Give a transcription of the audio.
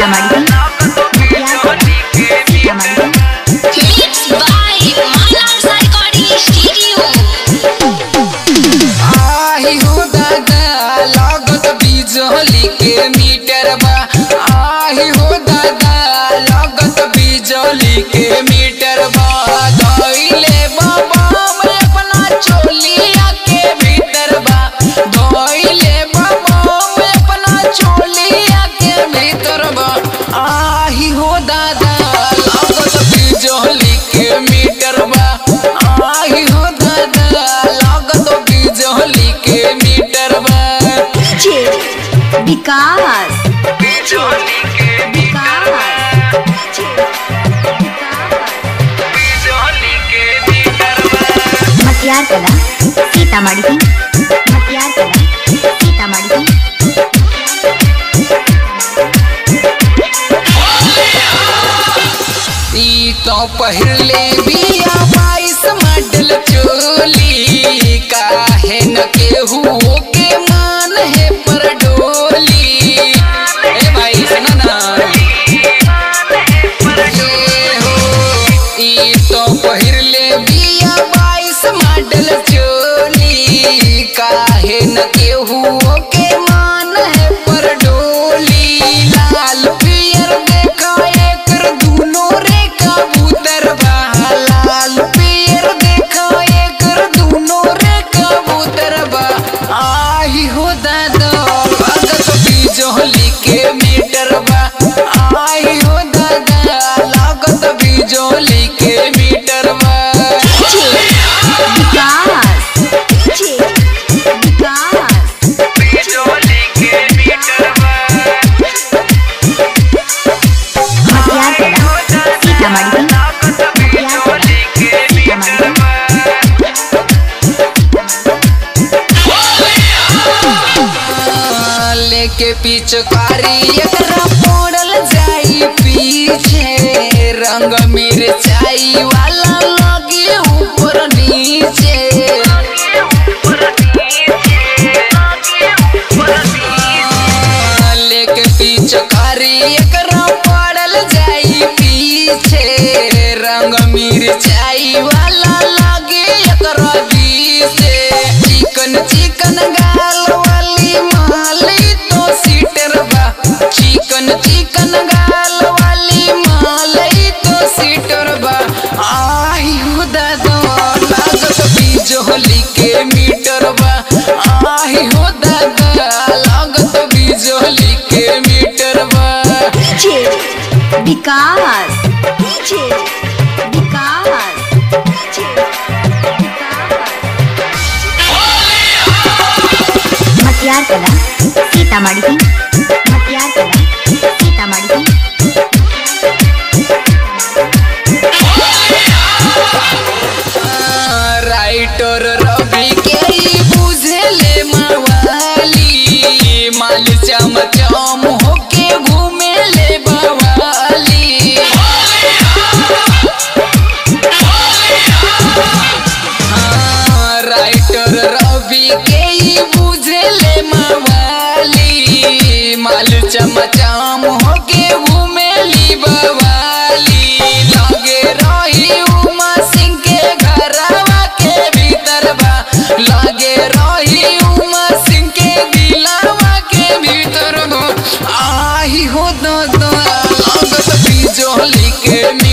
Sitamarhi Sitamarhi Mixed by Manas Recording Studio. आही हो दादा लागत बिजली के मीटर बा आही हो दादा लागत बिजली के मीटर बा धइले बाबा में अपना चोलिया के भीतर बा धइले बाबा में अपना चोलिया के भीतर बा आही हो दादा लागत बिजली के मीटर बा आही हो दादा लागत बिजली के मीटर बा जे विकास बिजली के मीटर बा बिजली के मीटर बा मतियार कला सीतामढ़ी मतियार कला सीतामढ़ी ई तो पहले बिया बाईस मॉडल चोली काहे न केहू के मान है पर डोली ए भाई सुना ना ए हो ई तो पहले बिया बाईस मॉडल चोली काहे न केहू के मान है पर डोली लाल पियर देखा एकर दूनो रे कबूतर बा लाल पियर देखा एकर दूनो रे कबूतर बा आही हो दादा लागत बिजली के मीटर बा आही हो दादा लागत बिजली के मीटर बा विकास जे विकास बिजली के मीटर बा मतियार कला सीतामढ़ी मतियार कला सीतामढ़ी लेके पिचकारी एकरा पड़ल जाई पीछे रंग मिरचाई वाला लगे ऊपर नीचे लेके पिचकारी एकरा पड़ल जाई पीछे रंग मिरचाई वाला लगे एकरा बीचे चिकन चिकन गाल वाली माली तो सीटर बा चिकन चिकन गाल वाली माली तो सीटर बा आही हो दादा लागत बिजली के मीटर बा आही हो दादा लागत बिजली के मीटर बा जे विकास जे विकास जे मतियार कला सीतामढ़ी मतियार कला सीतामढ़ी राइटर रवि के ई बुझेले मवाली माल चम चम होके घूमेले बवाली हाँ, राइटर रवि के ई बुझेले मवाली माल चम चम होके घूमेली बवाली लगे रही उमा सिंह के घरवा के भीतर बा लगे रही उमा सिंह के दिलवा के भीतर बा आही हो दादा लागत बिजली के